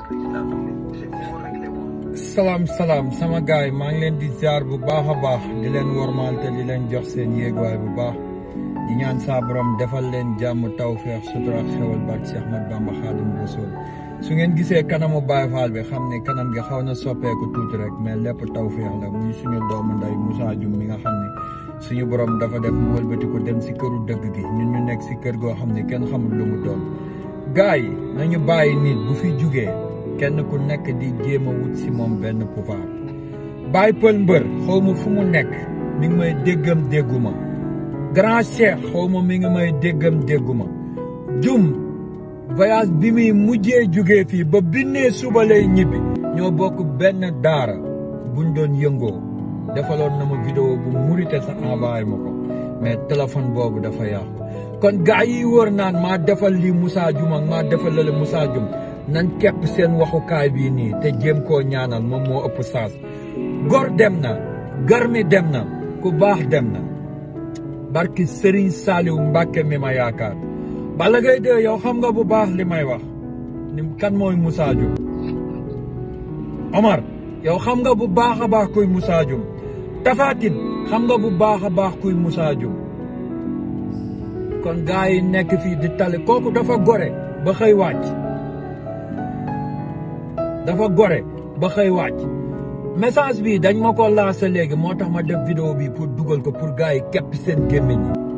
salaam salaam sama gaay maa ngi leen di ziar bu baax a baax di leen wormaal te di leen jox seen yéeguwaay bu baax di ñaan saa borom defal leen jàmm tawfeex sutura ak xewal barke Cheikh Ahmad Bamba Xaadim Rasul su ngeen gisee kanamu Baye Fall bi xam ne kanam gi xaw na soppeeku tuuti rek mais lépp tawfeex la muy suñu doomu nday Moussa Dioum mi nga xam ne suñu borom dafa def mu wëlbati ko dem si këru dëgg gi ñun ñu nekk si kër goo xam ne kenn xamul lu mu doon gaay yi nañu bàyyi nit bu fi jugee kenn ku nekk di jéem a wut si moom benn pouvoir Baye Pël Mbër xaw ma fu mu nekk mi ngi may déggam dégguma grand cheikh xaw ma mi ngi may déggam dégguma jum voyage bi muy mujjee jugee fii ba binnee suba lay ñibbi ñoo bokk benn daara buñ doon yëngoo defaloon na ma vidéo bu murite sa envoyé ma ko mais téléphone boobu dafa yàqu kon gaa yi wóor naan maa defal lii Moussa Dioum ak maa defal lale Moussa Dioum nañ kepp seen waxukaay bii nii te jéem koo ñaanal moom moo ëpp saas gor dem na garmi dem na ku baax dem na barki Serigne Saliou Mbacke mi ma yaakaar Balla Gaye de yow xam nga bu baax li may wax ni kan mooy Moussa Dioum Omar yow xam nga bu baax a baax kuy Moussa Dioum Tapha Tine xam nga bu baax a baax kuy Moussa Dioum kon gars yi nekk fii di tali kooku dafa gore ba xëy wàcc dafa gore ba xëy wàcc message bi dañ ma ko lancé léegi moo tax ma def vidéo bi pour dugal ko pour gars yi képp seen gémmiñ yi